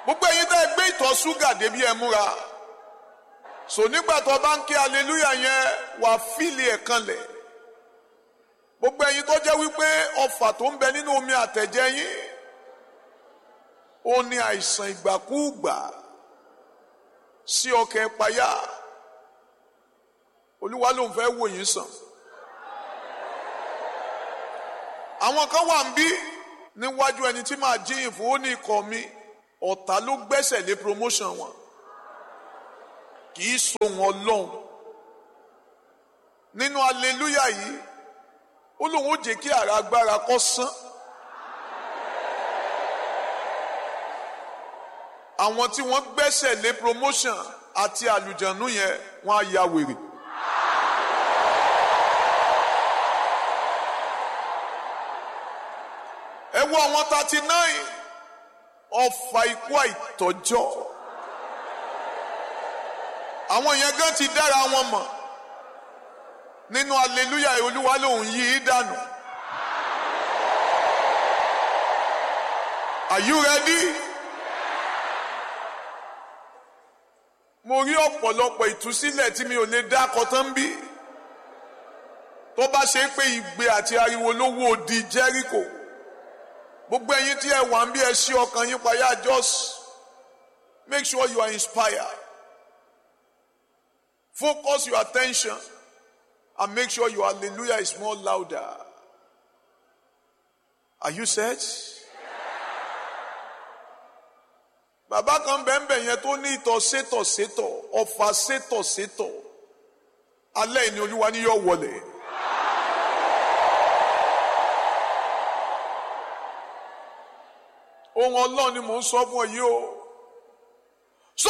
gbogbo ẹ̀yin tẹ́ ẹ gbé ìtọ̀ ṣúgà débi ẹ múra so nígbà tó bá ń ké aleluya yẹn wà fíìlì ẹ̀ kanlẹ̀ gbogbo ẹ̀yin tó jẹ́ wípé ọfà tó ń bẹ nínú omi àtẹ̀jẹ́ yín ó ní àìsàn ìgbàkúùgbà sí ọkàn ìpayà olúwa ló ń fẹ́ wò yín sàn àwọn kan wà ń bí níwájú ẹni tí màá jíyìn fún ó ní ikọ̀ mi ọ̀tá ló gbẹ́sẹ̀ lé promotion wọn kì í so wọn lọ́hùn nínú aleluya yìí ó lóun ó jẹ́ kí ara agbára kó sán àwọn tí wọ́n gbẹ́sẹ̀ lé promotion àti àlùjànnú yẹn wọ́n á ya wèrè. ẹ wo àwọn thirty nine ọfà ikú àìtọ́jọ́ àwọn yẹn gan ti dára wọn mọ̀ nínú aleluya olúwa lòun yí í dànù. Are you ready? mo rí ọ̀pọ̀lọpọ̀ ìtúsílẹ̀ tí mi ò lè dá kọtán bí tó bá ṣe pé ìgbé àti ariwo ló wó di Jericho gbogbo ẹ̀yin tí ẹ wà ń bí ẹ ṣí ọkàn yín payá just make sure you are inspired focus your attention and make sure your hallelujah is more louder are you set? bàbá kan bẹ́ẹ̀nbẹ́ẹ̀ yẹn tó ní ìtọ̀ sétọ̀ sétọ̀ ọ̀fà sétọ̀ sétọ̀ alẹ́ ìní olúwa ni yóò wọlé. ohun ọlọ́run ni mò ń sọ fún ọ yìí o